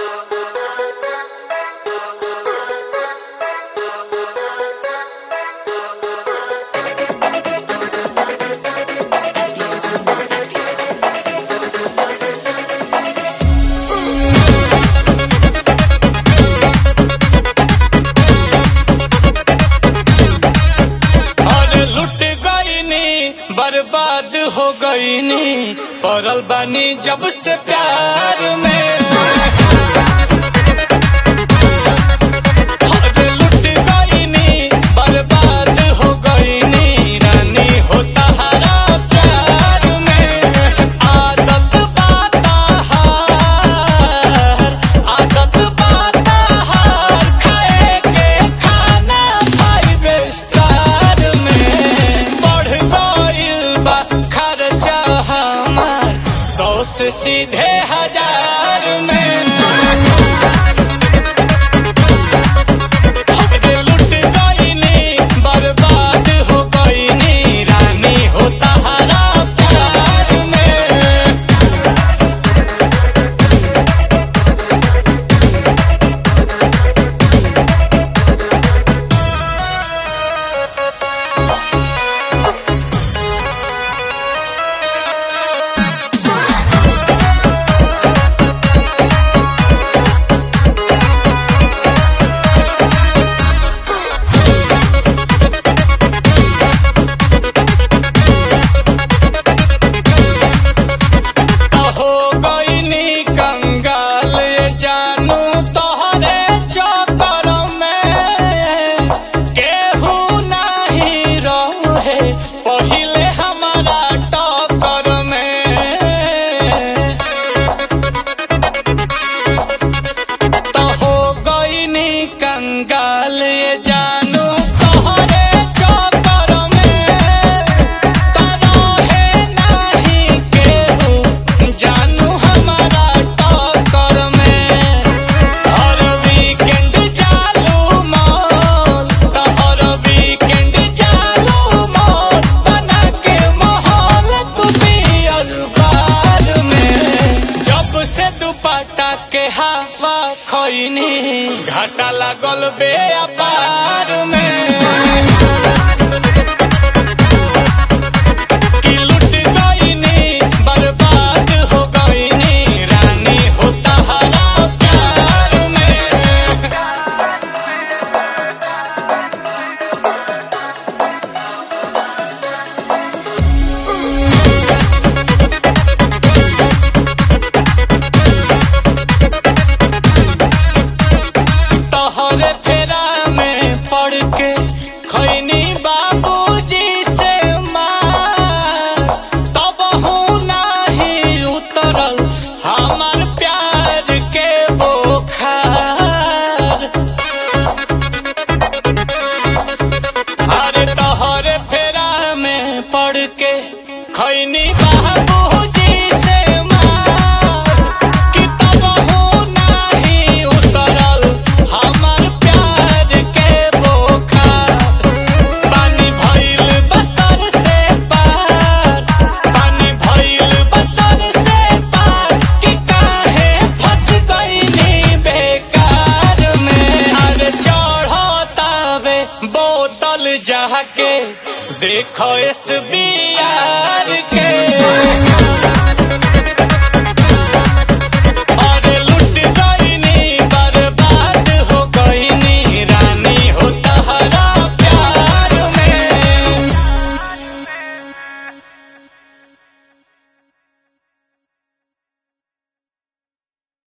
अरे लुट गईनी बर्बाद हो गईनी पड़ल बानी जब से प्यार में अरे लुट गईनी बर्बाद हो गईनी रानी हो तहरा प्यार में आदत बाता हार आदत बाता हार खाए के खाना फाइव स्टार में बढ़ गइल बा खर्चा हमार सौ से सीधे हजार में अरे लुट गईनी बर्बाद हो गईनी रानी हो तहरा प्यार में हो गईनी कंगाल ये जानू तोहरे चक्कर में केहू नहीं रहे पहिले हमारा टक्कर में तो हो गईनी कंगाल ये जानू तोहरे चक्कर में तरहे नहीं केहू जानू हमारा टक्कर में हर वीकेंड चालू मॉल तो हर वीकेंड चालू मॉल बना के माहौल तू पियर बार में जब से दुपट्टा के हवा खैनी घाटा लागल बे अपार में कि लुट गईनी बर्बाद हो गईनी रानी हो तहरा प्यार में तोहरे फेरा में पड़ के खैनी बाबूजी से मार तब हूँ नहीं उतरल हमार प्यार के बोखार अरे तोहरे फेरा में पड़ के खैनी बाबूजी से मार कि तब हूँ नहीं उतरल हमार प्यार के बोखार पानी भइल बसर से पार पानी भइल बसर से पार कि काहे फंस गईनी बेकार में अरे चढ़तावे बोतल जाके देखो एस